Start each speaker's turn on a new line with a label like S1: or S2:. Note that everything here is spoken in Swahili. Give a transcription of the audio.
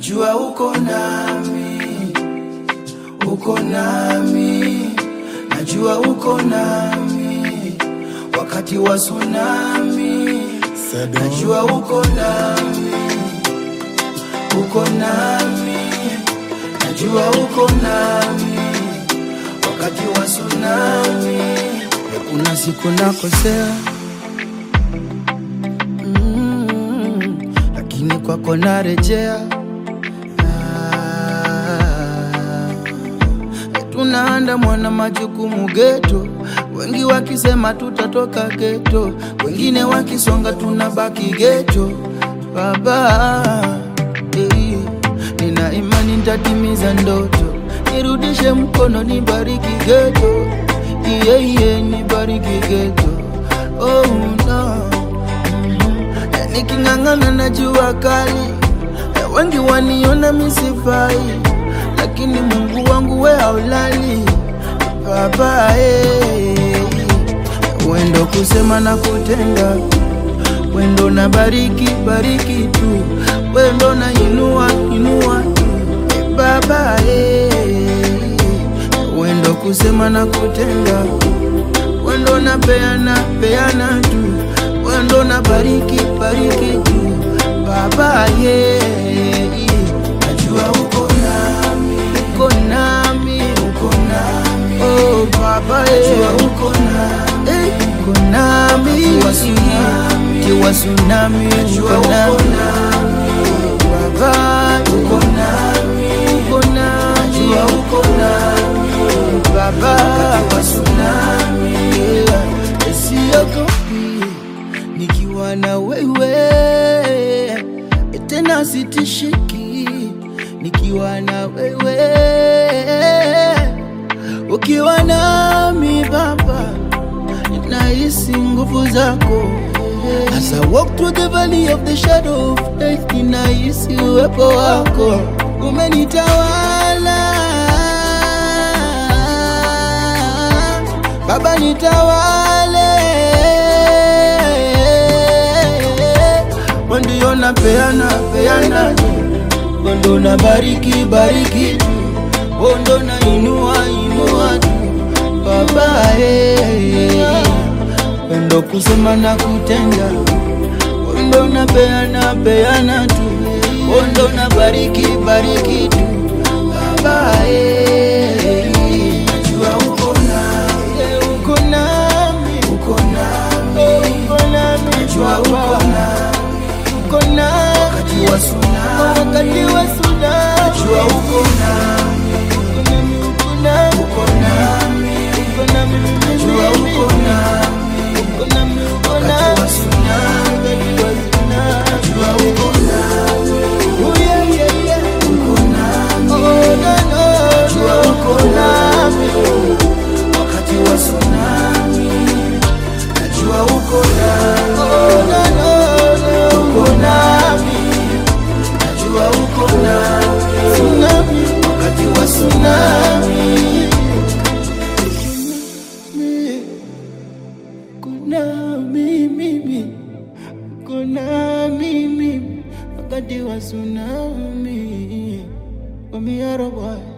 S1: najua uko nami, uko nami, najua uko nami wakati wa tsunami, najua uko nami, uko nami, najua uko nami wakati wa tsunami. Kuna siku nakosea mm, lakini kwako narejea. Ah, tunaandamwa na majukumu geto, wengi wakisema tutatoka geto, wengine wakisonga tunabaki geto. Baba eh, nina imani nitatimiza ndoto, nirudishe mkono, nibariki geto, iye iye, nibariki geto. Oh no Eh, niking'ang'ana na jua kali eh, wengi waniona misifai, lakini Mungu wangu we haulali baba eh. Wendo kusema na kutenda, wendo na bariki bariki tu, wendo na inua inua tu eh, baba eh. Wendo kusema na kutenda, wendo na peana peana tu, wendo na bariki bariki tu baba ye najua uko nami uko nami uko nami oh baba ye najua uko nami eh, uko nami kiwa tsunami kiwa tsunami uko nami baba uko nami uko nami najua uko nami baba kiwa tsunami yeah. siogopi nikiwa na wewe tena sitishiki nikiwa na wewe ukiwa nami baba nahisi nguvu zako As I walk through the valley of the shadow of death ninahisi uwepo wako umenitawala Baba nitawale, ndio na peana peana, ndo na bariki bariki, ndo na inua inua tu Baba eh, ndo kusema na kutenda, ndo na peana peana tu, ndo na bariki bariki tu Baba eh, najua uko nami uko nami uko nami uko nami najua uko nami uko nami wakati wa tsunami wakati wa tsunami najua uko nami uko nami uko nami uko nami najua uko nami uko nami uko nami wakati wa tsunami wakati wa tsunami najua uko nami oh yeah yeah yeah uko nami oh no no najua uko nami wakati wa tsunami najua uko nami oh, no, no, no. uko nami najua uko nami tsunami wakati wa tsunami kuna mimi kuna mimi wakati wa tsunami Wamiaro boy